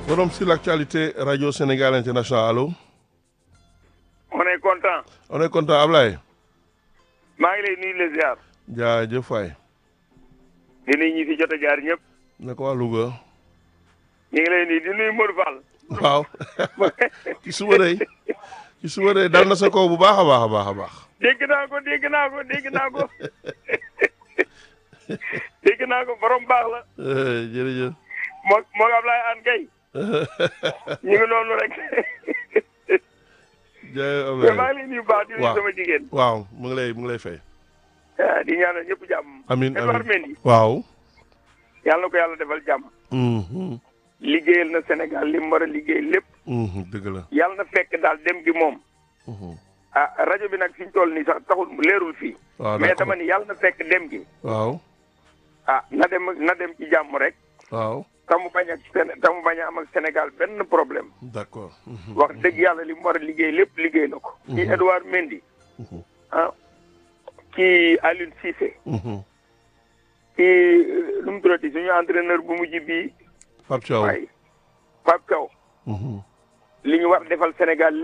Forum sur l'actualité Radio Sénégal International allo. on est content. on est content Ablaye. maa ngi lay nuyu les ziar. jaajëf waay. di nuyu ñi fi jot a jaar ñëpp. ne ko waa Louga. ñu ngi lay nuyu di nuyu Modou Fall. waaw ci suba day ci suba day dal na sa kaw bu baax a baax a baax a baax. dégg naa ko dégg naa ko dégg naa ko dégg naa ko borom baax la. jërëjëf. moo moo Ablaye An Gueye. ñu ngi noonu rek. jaajëf mais Ablaye maa ngi lay nuyu baax di nuyu waaw. sama jigéen. waaw mu ngi lay mu ngi lay fay. ah, di ñaanal ñëpp jàmm. amiin Edouard amiin Mendy waaw. yàlla na ko yàlla defal jàmm. Mhm, liggéeyal na Sénégal li mu war a liggéey lépp. mhm, dëgg la. yàlla na fekk daal dem gi moom. Mhm. ah rajo bi nag fi ñu toll nii sax taxul leerul fii. waaw mais d'accord. dama ni yàlla na fekk dem gi. waaw ah na dem na dem ci jàmm rek. waaw tamu bañ ak Sén tamu bañ a am ak Sénégal benn problème. d'accord. Mhm, wax dëgg yàlla li mu war a liggéey lépp liggéey na ko. kii Edouard Mendy. mhm, ah kii Aliou Cissé. mhm. kii nu mu tuddati suñu entraîneur bu mujj bii. Pape Thiaw. waaye Pape Thiaw. Mhm. li ñu war defal Sénégal